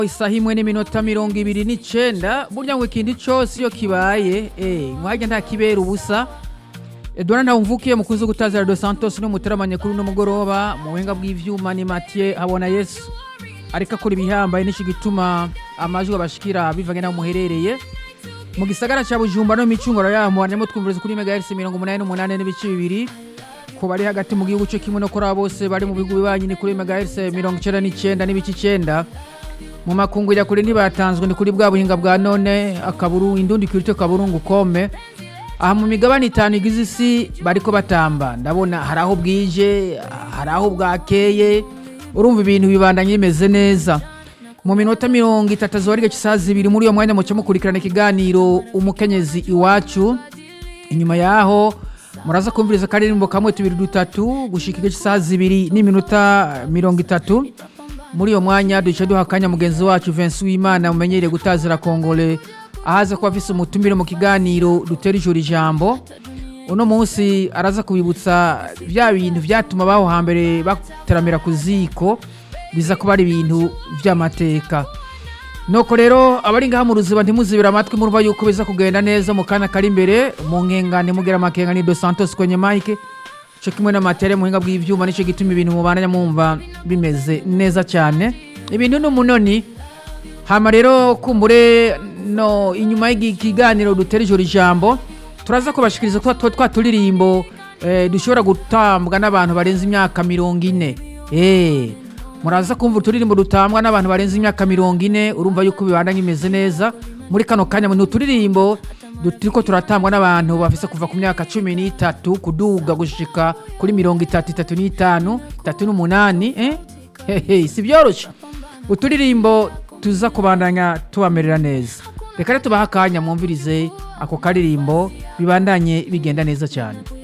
isaha imwe n'iminota mirongo ibiri n'icenda burya ngo ikindi cose iyo kibaye eh, mwajya nta kibera ubusa edouard ntawumvukiye mukunzi gutazira dos santos n'umuteramanye kuri uno mugoroba mu buhinga bw'ivyuma ni mathieu habona yesu ariko akora ibihambaye nico gituma amajwi abashikira bivanye n'aho muherereye mu gisagara ca bujumbura no micunguro yaho muharanyemo twumviriza kuri megahertz mirongo umunani n'umunani n'ibice bibiri ku bari hagati mu gihugu co kimwe no kuri abo bose bari mu bihugu bibanyi ni kuri megahertz mirongo icenda n'icenda n'ibice icenda mu makungurira kure ntibatanzwe ni kuri bwa buhinga bwa none akaburu indundi kirito kaburungu kome aha mu migabane itanu igize isi bariko batamba ndabona hari aho bwije hari aho bwakeye urumva ibintu bibandanye bimeze neza mu minota mirongo itatu azoba isaha zibiri muri uyo mwanya muce mukurikirana ikiganiro umukenyezi iwacu inyuma yaho muraza kumviriza akaririmbo kamwe tubiri dutatu gushika igice isaha zibiri n'iminota mirongo itatu muri uyo mwanya duce duha akanya mugenzi wacu Vincent Uwimana umenyereye gutazira kongole ahaza kuba afise umutumire mu kiganiro dutera ijoro ijambo uno munsi araza kubibutsa bya bintu vyatuma baho hambere bateramira ku ziko biza kuba ari ibintu vy'amateka nuko rero abari ngaha mu ruziba ntimuzibira amatwi murumva yuko biza kugenda neza mu kana kari imbere mu nkengane mugera amakenga ni dos santos kwenye mike co kimwe n'amatere muhinga bw'ivyuma nico gituma ibintu mubandanya mwumva bimeze neza cyane ibintu n'umunoni hama rero kumbure no inyuma y'ikiganiro dutera ijoro ijambo turaza kubashikiriza twa twa twa turirimbo eh, dushobora gutambwa n'abantu barenze imyaka mirongo ine eh muraza kumva uturirimbo dutambwa n'abantu barenze imyaka mirongo ine urumva yuko bibandanya imeze neza muri kano kanya ni uturirimbo turiko turatangwa n'abantu bafise kuva ku myaka cumi n'itatu kuduga gushika kuri mirongo itatu itatu n'itanu itatu n'umunani eh? hehe si byoroshe uturirimbo tuza kubandanya tubamerera neza reka rero tubahe akanya mwumvirize ako karirimbo bibandanye bigenda neza cyane